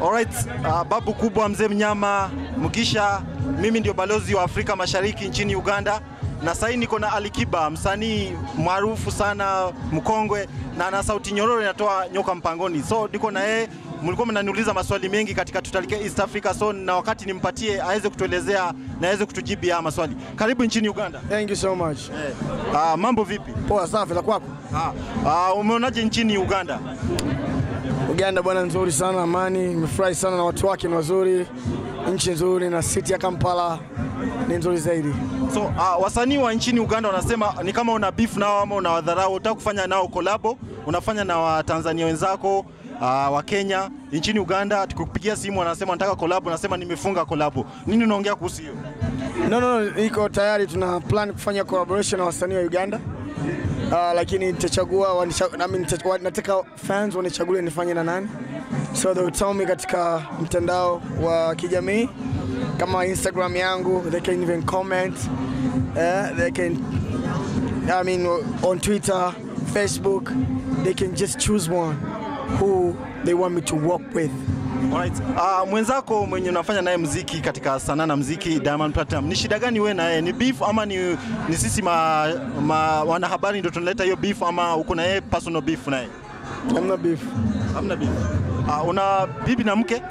Alright, uh, babu kubwa mzee mnyama Mugisha, mimi ndio balozi wa Afrika Mashariki nchini Uganda na sasa niko na Alikiba, msanii maarufu sana mkongwe, na ana sauti nyororo inatoa nyoka mpangoni. So niko na yeye, mlikuwa mnaniuliza maswali mengi katika tutalike East Africa, so na wakati nimpatie aweze kutuelezea na aweze kutujibu haya maswali. Karibu nchini Uganda. Thank you so much. Eh, uh, mambo vipi? Poa safi la kwako? Ah, uh, umeonaje nchini Uganda? Uganda bwana, nzuri sana, amani. Nimefurahi sana na watu wake ni wazuri, nchi nzuri, na city ya Kampala ni nzuri zaidi. So uh, wasanii wa nchini Uganda wanasema ni kama una beef nao ama unawadharau, unataka kufanya nao kolabo, unafanya na Watanzania wenzako uh, wa Kenya nchini Uganda, tukikupigia simu wanasema nataka kolabo, nasema nimefunga kolabo. Nini unaongea kuhusu hiyo? No, no, no, iko tayari, tuna plan kufanya collaboration na wasanii wa Uganda. Uh, lakini nitachagua wanicha- nami nita- wa- nataka fans wanichagulie nifanye na nani, so they will tell me katika mtandao wa kijamii kama Instagram yangu, they can even comment uh, they can I mean on Twitter, Facebook, they can just choose one who they want me to work with. Alright. Uh, mwenzako mwenye unafanya naye mziki katika sanaa na mziki Diamond Platinum, ni shida gani wewe na yeye? Ni beef ama ni, ni sisi ma, ma, wanahabari ndio tunaleta hiyo beef ama uko na yeye personal beef naye? Hamna beef. Hamna beef. Uh, una bibi na mke?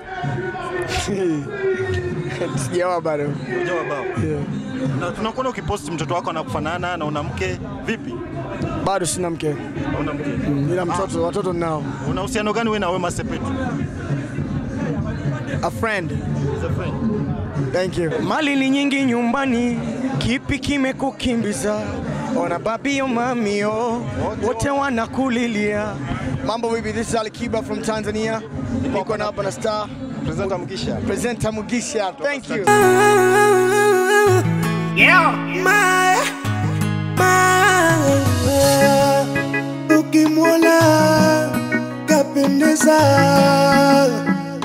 Sijawa bado. Unajua bao. Yeah. Na tunakuona ukipost mtoto wako anakufanana na una mke vipi? Bado sina mke. Una mke. Ila mtoto, watoto ninao. Una uhusiano gani wewe na Wema Sepetu? A friend. As a friend. Thank you. Mali ni nyingi nyumbani, kipi kimekukimbiza? Ona babio mamio, wote wanakulilia. Mambo vipi? This is Ali Kiba from Tanzania. Niko na hapa na star Presenter Mugisha. presenter Mugisha. Thank you. Ma, ma, ukimwona kapendeza